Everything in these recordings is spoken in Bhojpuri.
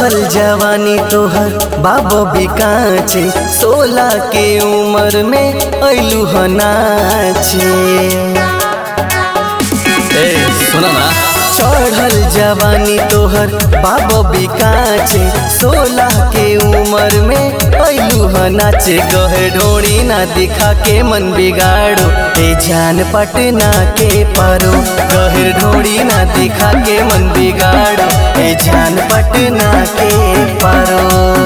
चढ़ल जवानी तोहर बाबो बिकाचे सोलह के उम्र में ऐलू ह नाचे ए सुना ना चढ़ल जवानी तोहर बाबो बिकाचे सोलह के उम्र में ऐलू ह नाचे कहे ढोड़ी ना दिखा के मन बिगाड़ो ए जान पटना के पारो कहे ढोड़ी ना दिखा के मन बिगाड़ो ए जान पटना के पारो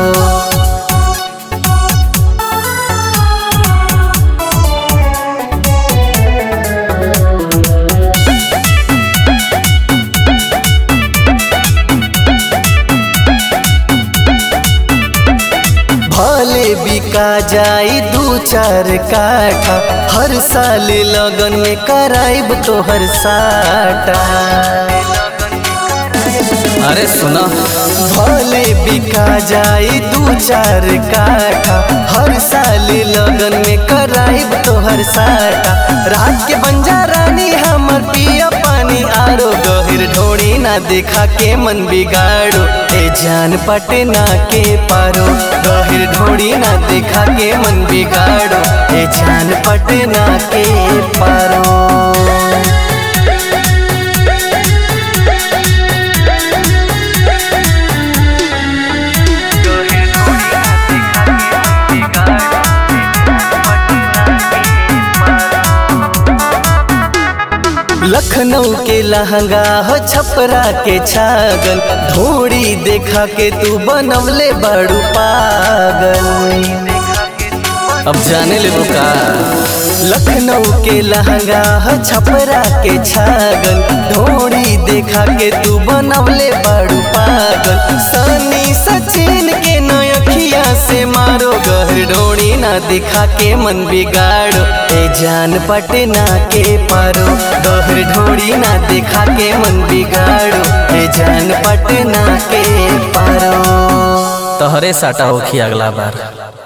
भले बिका जाई दू चार काठा हर साल लगन में कराइब तोहर साटा अरे सुना भले बिका जाई दू चार काठा हर साल लगन में कराइब तोहर साटा रात के बंजा रानी हमर पिया पानी आरो गहिर ढोड़ी ना दिखा के मन बिगाड़ो ए जान पटना के पारो गहिर ढोड़ी ना दिखा के मन बिगाड़ो ए जान पटना के पारो लखनऊ के लहंगा हो छपरा के छागल धोड़ी देखा के तू बनवले बड़ू पागल अब जाने ले का लखनऊ के लहंगा हो छपरा के छागल धोड़ी देखा के तू बनवले बड़ू पागल सनी सचिन के नयखिया से मारो गहर ढोड़ी ना दिखा के मन बिगाड़ो ए जान पटना के पारो गहर ढोड़ी ना दिखा के मन बिगाड़ो ए जान पटना के पारो तोहरे साटा होखी अगला बार